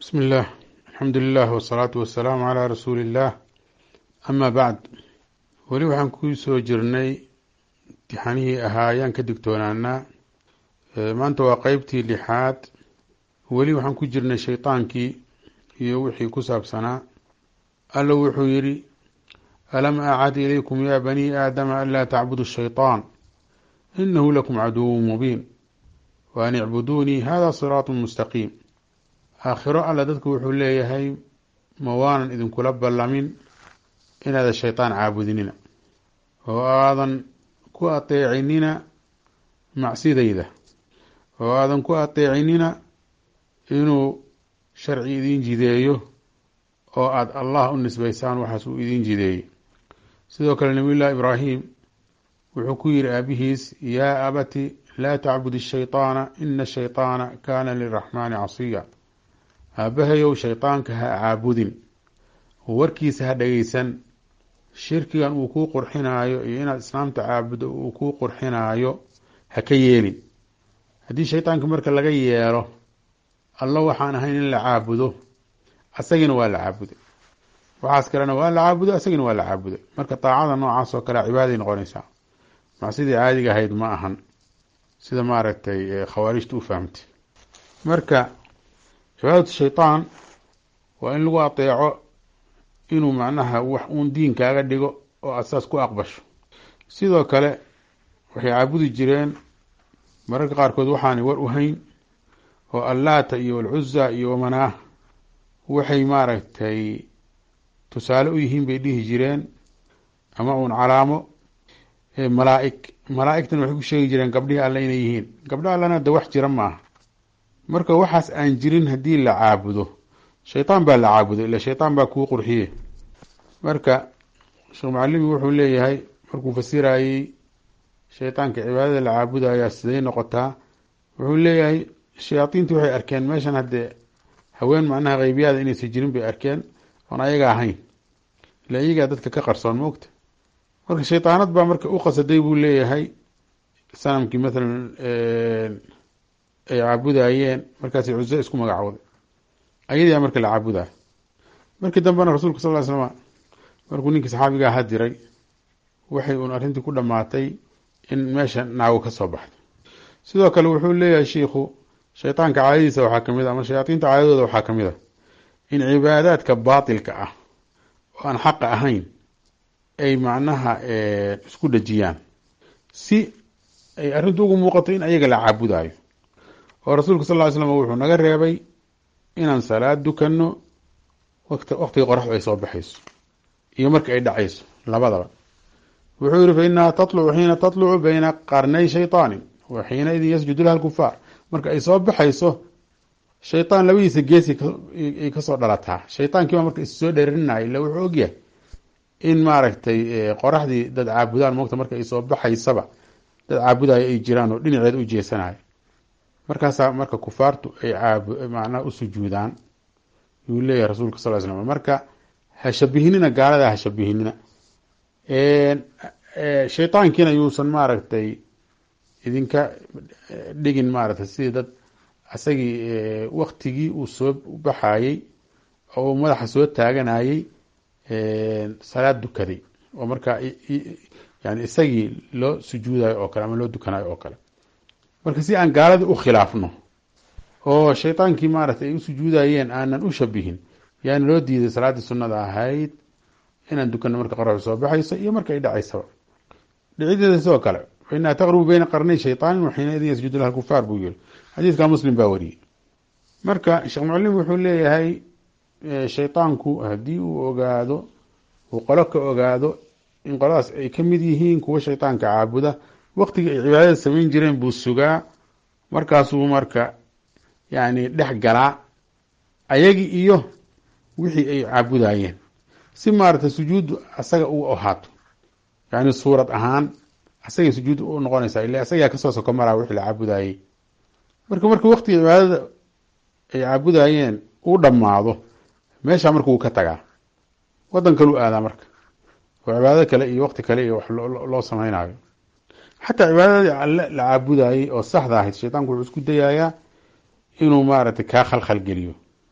بسم الله الحمد لله والصلاة والسلام على رسول الله أما بعد weli waxaan ku soo jirnay imtixaanihii ahaa ayaan ka digtoonaanaa maanta waa qeybtii lixaad weli waxaan ku jirnay shaydaankii iyo wixii ku saabsanaa alla wuxuu yidhi alam acad ilaykum ya bani aadama anlaa tacbudu shayطaan inahu lakum caduwu mubiin wa an icbuduunii hada siraatu mustaqiim aakhiro alla dadku wuxuu leeyahay ma waanan idinkula ballamin inaadan shaydaan caabudinina oo aadan ku ateecinina macsidayda oo aadan ku ateecinina inuu sharci idin jideeyo oo aada allah u nisbaysaan waxaas uu idin jideeyey sidoo kale nabiy llahi ibraahim wuxuu ku yihi aabihiis yaa abati laa tacbud ishayطaana ina ashayطaana kaana liraxmaani casiya aabahayow shaydaanka ha caabudin warkiisa ha dhegeysan shirkigan uu kuu qurxinaayo iyo inaad islaamta caabudo uu kuu qurxinaayo ha ka yeelin haddii shaydaanka marka laga yeelo alla waxaan ahayn in la caabudo asagina waa la caabuday waxaas kalena waa la caabudo asagina waa la caabuday marka daacada noocaas oo kale cibaaday noqonaysaa macsidii caadiga ahayd ma ahan sida maaragtay khawaarijta u fahamtay marka cibaadatu shaydaan waa in lagu ateeco inuu macnaha wax uun diinkaaga dhigo oo aad saas ku aqbasho sidoo kale waxay caabudi jireen mararka qaarkood waxaanay war u hayn oo allaata iyo alcuza iyo wamanaah waxay maaragtay tusaale u yihiin bay dhihi jireen ama uun calaamo malaa-ig malaa-igtan waxay ku sheegi jireen gabdhihii alle inay yihiin gabdha allena de wax jira maaha marka waxaas aan jirin haddii la caabudo shaydaan baa la caabuday ila shaydaan baa kuu qurxiye marka sheekh mucalimi wuxuu leeyahay markuu fasirayey shaydaanka cibaadada la caabudayaa siday noqotaa wuxuu leeyahay shayaadiintu waxay arkeen meeshan haddee haween macnaha qeybiyaada inaysan jirin bay arkeen oon ayaga ahayn ila iyagaa dadka ka qarsoon moogta marka shaydaanad baa marka u qasaday buu leeyahay sanamkii mathalan ay caabudayeen markaasay cuso isku magacooday ayadaa marka la caabudayo markii dambena rasuulka sal ly slm markuu ninkii saxaabiga aha diray waxay uun arrintii ku dhamaatay in meesha naago ka soo baxday sidoo kale wuxuu leeyahay shiikhu shaydaanka caadadiisa waxaa kamid a ama shayaadiinta caadadooda waxaa kamid a in cibaadaadka baatilka ah oo aan xaqa ahayn ay macnaha isku dhejiyaan si ay arrintu ugu muuqato in ayaga la caabudayo oo rasuulka sal ly slam wuxuu naga reebay inaan salaad dukanno wt waqtiga qoraxdu ay soo baxayso iyo marka ay dhacayso labadaba wuxuu yihi fa inaha tatlucu xiina tatlucu bayna qarnay shayطaanin wa xiina idin yasjudu laha lkufaar marka ay soo baxayso shaydaan labadiisa geesi ay kasoo dhalataa shaydaankiiba marka issoo dheerinaya illa wuxuu ogyahay in maaragtay qoraxdii dad caabudaan moogta marka ay soo baxaysaba dad caabudayo ay jiraan oo dhinaceeda u jeesanayo markaasaa marka kufaartu ay caab macnaha u sujuudaan yuu leeyahay rasuulka sal ly slam marka ha shabihinina gaalada ha shabihinina shaydaankiina yuusan maaragtay idinka dhigin maaragtay sidii dad isagii waktigii uu soo baxayey oo uu madaxa soo taaganayey salaad dukaday oo markaa yani isagii loo sujuudayo oo kale ama loo dukanayo oo kale marka si aan gaaladii u khilaafno oo shaydaankii maaragtay ay u sujuudayeen aanan u shabihin yaana loo diiday salaaddii sunnada ahayd inaan dukanno marka qoraxdu soo baxayso iyo marka ay dhacaysaba dhicideeda sidoo kale fa inaha taqrubu beyna qarnay shayطaanin waxiina idin yasjudu laha kufaar buu yiri xadiidka muslim baa wariyey marka sheekh mucalim wuxuu leeyahay shaydaanku haddii uu ogaado uu qolo ka ogaado in qoladaas ay ka mid yihiin kuwa shaydaanka caabuda waktigii ay cibaadada samayn jireen buu sugaa markaasuu marka yani dhex galaa ayagii iyo wixii ay caabudayeen si maaragtay sujuuddu asaga u ahaato yani suurad ahaan asagay sujuud u noqonaysaa ila asagaa kasoo soko maraa wixii la caabudayey marka marka waktigii cibaadada ay caabudayeen uu dhammaado meeshaa marka wuu ka tagaa wadan kaleu aadaa marka oo cibaadado kale iyo wakti kale iyo wax loo samaynayo xataa cibaadadii alle la caabudayey oo saxda ahayd shaydaanku wuxuu isku dayayaa inuu maaragtay kaa khalkhal geliyo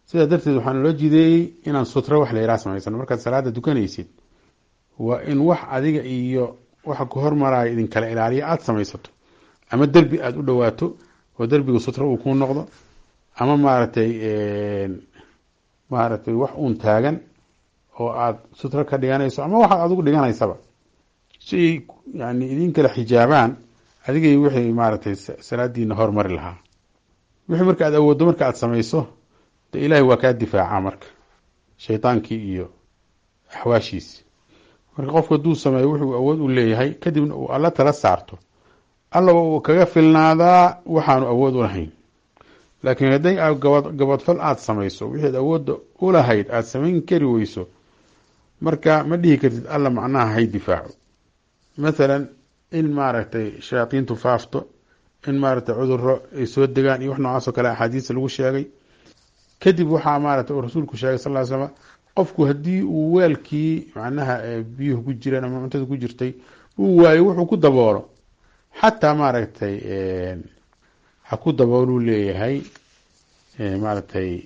sidaa darteed waxaa naloo jideeyey inaan sutro wax la yaraha samaysano markaad salaada dukanaysid waa in wax adiga iyo waxa ku hormaraya idinkala ilaaliya aada samaysato ama derbi aada u dhawaato oo derbiga sutro uu ku noqdo ama maaragtay maaragtay wax uun taagan oo aada sutro ka dhiganayso ama waxaad adigu dhiganaysaba si ay yani idin kala xijaabaan adigay wixii maaragtay salaadiina hormari lahaa wixii marka aad awooddo marka aada samayso de ilaahay waa kaa difaacaa marka shaydaankii iyo axwaashiisi marka qofku hadduu sameeyo wuxuu awood u leeyahay kadibna uu alla tala saarto allaba uu kaga filnaadaa waxaanu awood u lahayn laakiin hadday gabad gabadfal aada samayso wixaad awoodda u lahayd aada samayn kari weyso marka ma dhihi kartid alla macnaha hay difaaco mathalan in maaragtay shayaadiintu faafto in maaragtay cuduro ay soo degaan iyo wax noocaas oo kale axaadiista lagu sheegay kadib waxaa maaragtay uu rasuulku sheegay sal ly slm qofku haddii uu weelkii macnaha biyuhu ku jireen ama cuntada ku jirtay uu waayo wuxuu ku daboolo xataa maaragtay ha ku dabooluu leeyahay maaragtay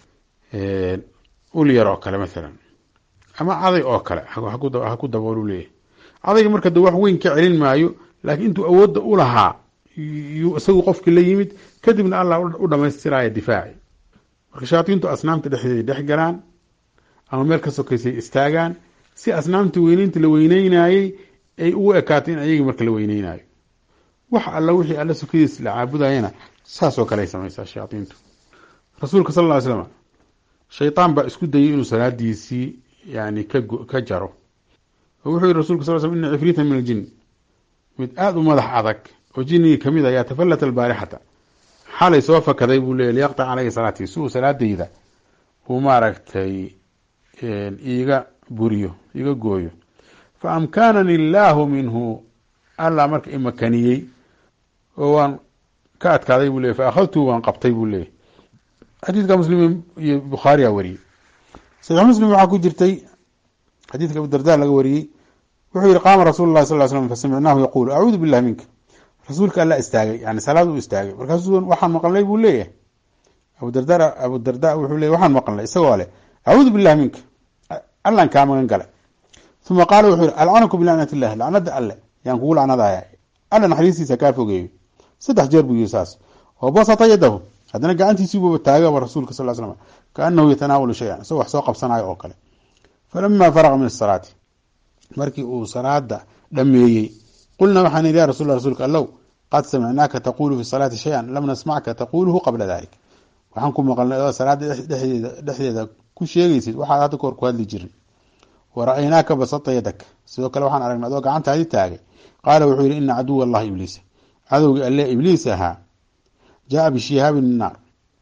ul yar oo kale mathalan ama caday oo kale ha ku dabooluu leeyahay cadayga marka de wax weyn ka celin maayo laakiin intuu awoodda u lahaa yuu isagu qofkii la yimid kadibna allah u dhamaystiraya difaaci marka shayaadiintu asnaamta dhexdeeday dhex galaan ama meel ka sokaysay istaagaan si asnaamta weyneynta la weyneynayey ay ugu ekaato in ayagii marka la weyneynayo wax alla wixii alla sokadiis la caabudayana saasoo kale ay samaysaa shayaadiintu rasuulka sal ll ly slam shaydaan baa isku dayay inuu salaadiisii yani ka ka jaro oo wuxuu yihi rasulka sal sl ina cifriita min aljin mid aada u madax adag oo jinigii kamid ayaa tafallata albaarixata xalay soo fakaday buu leeyay liyaqtac caleyhi salaatii si uu salaadayda uu maaragtay iiga buriyo iiga gooyo fa amkanani illaahu minhu allah marka imakaniyey oo waan ka adkaaday buu leyay fa akhadtuu waan qabtay buu leeyay xadiidka muslim iyo bukhaariyaa wariyey saxiix muslim waxaa ku jirtay xadiidka abudarda laga wariyey wuxuu yihi qaama rasuulu lahi sal ly slam fasamicnaahu yaquulu acuudu billahi minka rasuulka alla istaagay yani salaad uu istaagay markaasuu waxaan maqlnay buu leeyahay abudarda abudarda wuxuu leeyay waxaan maqlnay isagoo leh acuudu billahi minka allan kaa magan gala uma qaala wuxuu yihi alcanaku bilacnat illahi lacnada alle yaan kugu lacnadaya alla naxariistiisa kaa fogeeyo saddex jeer buu yihi saas oo basata yadahu haddana gacantiisiibuuba taagaba rasuulka sal slam kaanahu yatanaawalu shayan isagoo wax soo qabsanayo oo kale falama faraqa min asalaati markii uu salaada dhameeyey qulnaa waxaan idhi ya rasul rasuulka allow qad samicnaaka taqulu fi salaati shayan lam nasmacka taquluhu qabla dalik waxaan ku maqalnay oo salaada dhexdeeda dhexdeeda ku sheegaysid waxaad hadda kahor ku hadli jirin wa ra-aynaaka basata yadak sidoo kale waxaan aragnay adoo gacantaadi taagay qaala wuxuu yihi ina caduwa allahi ibliisa cadowgii alle ibliis ahaa jaa bishihaabi min naar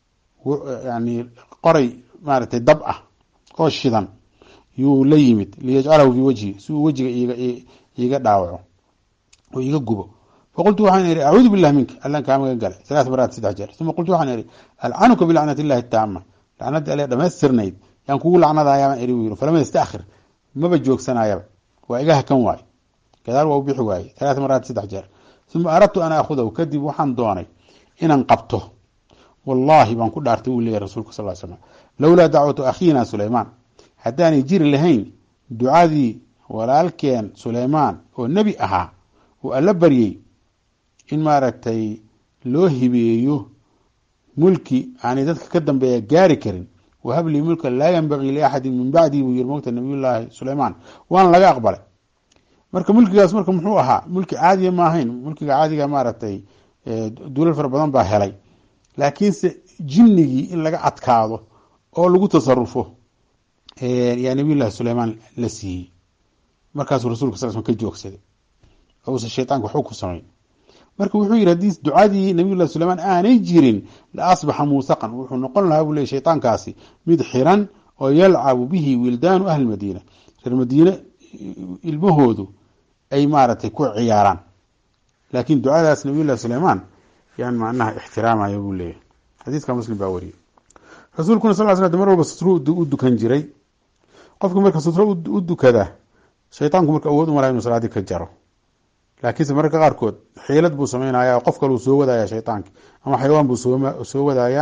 yani qoray maaragtay dab ah oo shidan yuu la yimid liyajcalahu fii wajhi si uu wejiga iiga iiga dhaawaco oo iiga gubo faqultu waxaan ihi acuudu billahi minka allan kaa magan galay salaat maraat saddex jeer uma qultu waxaan ihi alcanuka bilacnat illahi taama lacnadii alle dhamaystirnayd yaan kugu lacnadayaa eri u yiri falama yastakhir maba joogsanayaba waa iga hakan waayo gadaal waa u bixi waaye salaat maraat saddex jeer uma aradtu an aakhudahu kadib waxaan doonay inaan qabto wallahi baan ku dhaartay uu leeyahy rasulka sal slam lowlaa dacwatu akhiina suleymaan haddaanay jiri lahayn ducadii walaalkeen suleymaan oo nebi ahaa uu alla baryey in maaragtay loo hibeeyo mulki aanay dadka ka dambeeya gaari karin wahablii mulka laa yanbagii liaxadin min bacdii buu yiri mogta nabiyullaahi suleymaan waana laga aqbalay marka mulkigaas marka muxuu ahaa mulki caadiya ma ahayn mulkiga caadiga maaragtay dulal fara badan baa helay laakiinse jinnigii in laga adkaado oo lagu tasarufo yaa nabiyullahi suleymaan la siiyey markaasuu rasulka sal sl ka joogsaday oo uusan shaytaanka waxba ku samayn marka wuxuu yihi haddii ducadii nabiyullahi suleymaan aanay jirin la asbaxa muusaqan wuxuu noqon lahaa buu ley shaytaankaasi mid xiran oo yalcabu bihi wildaanu ahli madiina reer madiine ilmahoodu ay maaragtay ku ciyaaraan laakiin ducadaas nabiyullahi suleymaan yaan macnaha ixtiraamaya buu leeyahay xadiiska muslim baa wariyey rasuulkuna sal sl mar walba sutro u dukan jiray qofka marka sutro u dukada shaytaanku marka awood umalaha inuu salaadii ka jaro laakiinse mararka qaarkood xiilad buu sameynaya qof kale uu soo wadaya shaytaanki ama xayawaan buu soo wadayaa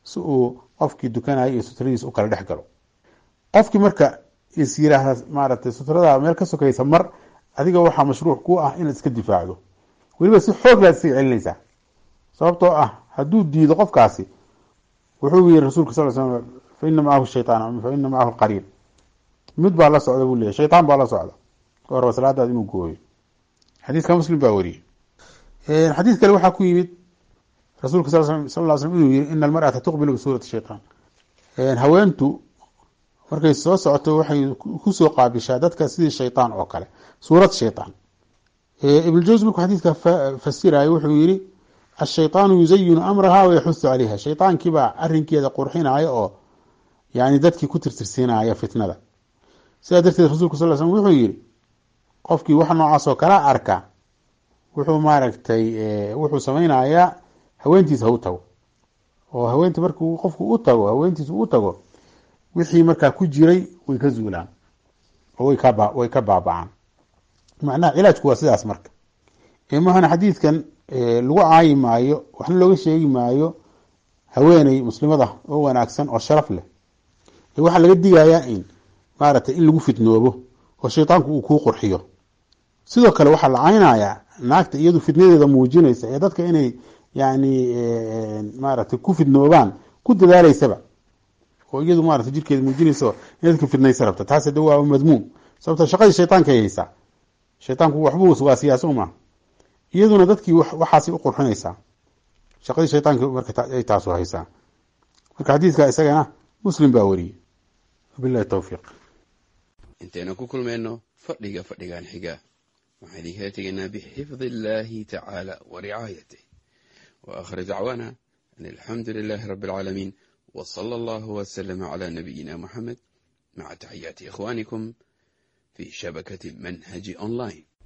si uu qofkii dukanaya iyo sutradiisa u kala dhex galo qofkii marka is yiraahda maaragtay sutrada meel ka sokaysa mar adiga waxaa mashruuc ku ah inaad iska difaacdo weliba si xoog laad isaga celinaysaa sababtoo ah hadduu diido qofkaasi wuxuu yiri rasulka sal slam fa ina macahu shaytaan fa ina macahu qariin mid baa la socda buu leeyahy shaytaan baa la socda oo raba salaadaad inuu gooyo xadiiska muslim baa wariyey xadiis kale waxaa ku yimid rasuulka sal sal ly slm inuu yiri ina almar'ata tuqbilu bisuurati shaytaan haweentu markay soo socoto waxay kusoo qaabishaa dadka sidii shaytaan oo kale suurad shaytaan ibn jawsi markuu xadiiska fasirayo wuxuu yiri ashayطaanu yuzayinu amraha wayaxusu calayha shayطaankiibaa arinkeeda qurxinaya oo yani dadkii ku tirtirsiinaya fitnada sidaa darteed rasulku sal slm wuxuu yihi qofkii wax noocaas oo kala arka wuxuu maaragtay wuxuu samaynayaa haweentiisa ha u tago oo haweenta markuu qofku u tago haweentiisa u tago wixii markaa ku jiray way ka zuulaan oo way ka way ka baabacaan macnaha cilaajku waa sidaas marka mahana xadiidkan lagu caayi maayo waxna looga sheegi maayo haweeney muslimada oo wanaagsan oo sharaf leh waxaa laga digayaa in maaragtay in lagu fitnoobo oo shaytaanku uu kuu qurxiyo sidoo kale waxaa la caynayaa naagta iyadu fitnadeeda muujinaysa ee dadka inay yani maaragtay ku fitnoobaan ku dadaaleysaba oo iyadu maarata jirkeeda muujinaysa in dadka fitnaysa rabta taas de waa madmuum sababto shaqadii shaytaanka ay haysaa shaytaanku waxbuu waa siyaasa uma iyaduna dadkii waxaasay u qurxinaysaa shaqadii shaytaanka marka ay taasu haysaa marka xadiidka isagana muslim baa wariyey wabilahi towfiiq intaynu ku kulmayno fadhiga fadhigan xiga waxaan idinkala tegaynaa bixifdi illaahi tacaala wa ricaayatih wa aakhir dacwaana an alxamdu lilaahi rabbi alcaalamiin w sala allahu waslama cala nabiyina muxamed maca taxiyaati ikhwaanikum fi shabakati manhaji online